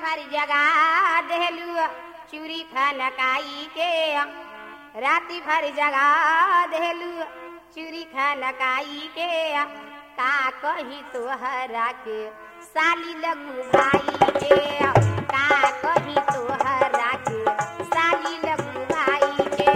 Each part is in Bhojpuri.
भर जगा देलू चूरी खनकाई के राति भर जगा देलू चूरी खनकाई के का कही तोहरा के साली लगू भाई के का कही तोहरा के साली लगू भाई के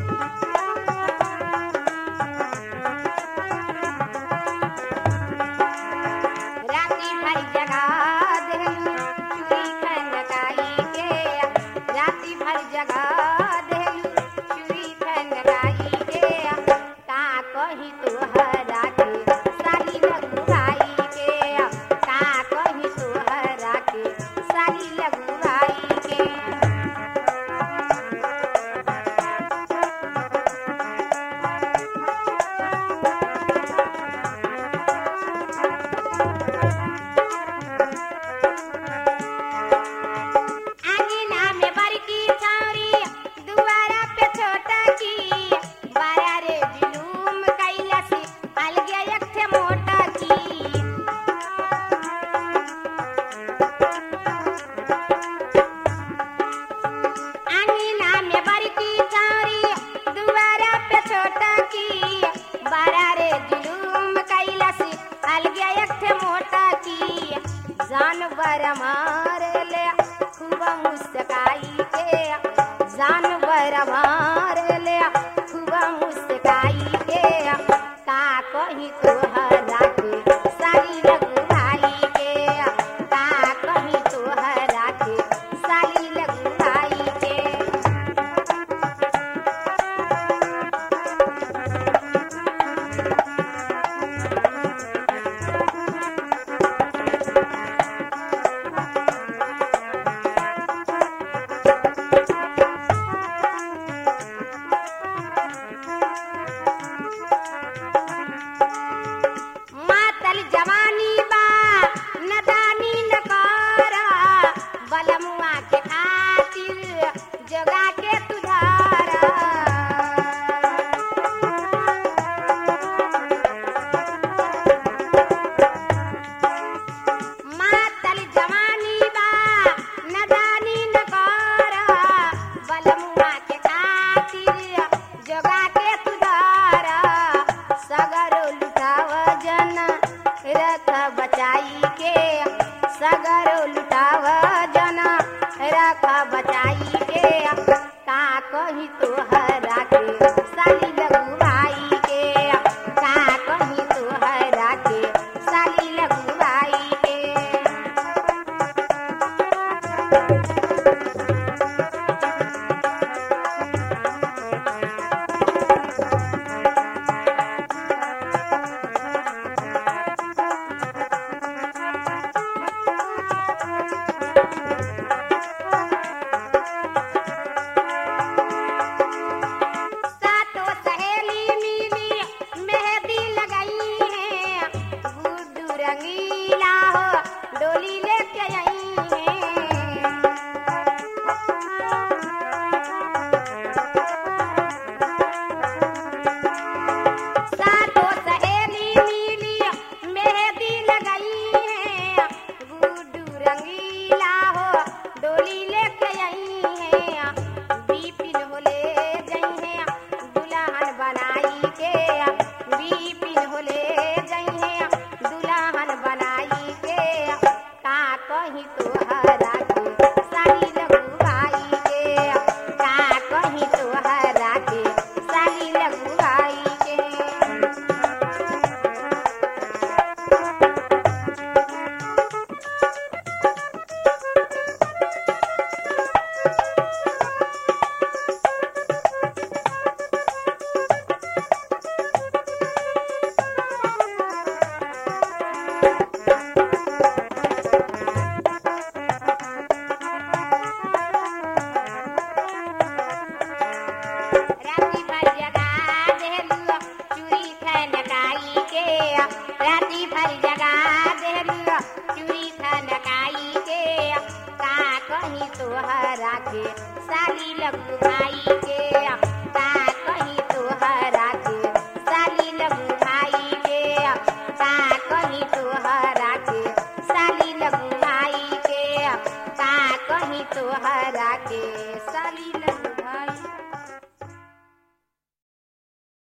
राती भर जगा देलू चूड़ी खनकाई के राती भर जगा देलू चूड़ी खनकाई के का कही तोहरा के साली लगुआई के का कही तोहरा के साली लगुआई के आंगना में बड़की छौरी दुआरा पे छोटा की बारा रे जुलूम कैला से अलगे एक ठे मोटा की आंगना में बड़की छौरी दुआरा पे छोटा की बारा रे जुलूम कैला से अलगे एक ठे मोटा की जानवर मारे ले खूब मुस्काई के जानवर मारे ले खूब मुस्काई के का कही तोहरा के साली लगुआई के का कही तोहरा के साली लगुआई के तोहरा के साली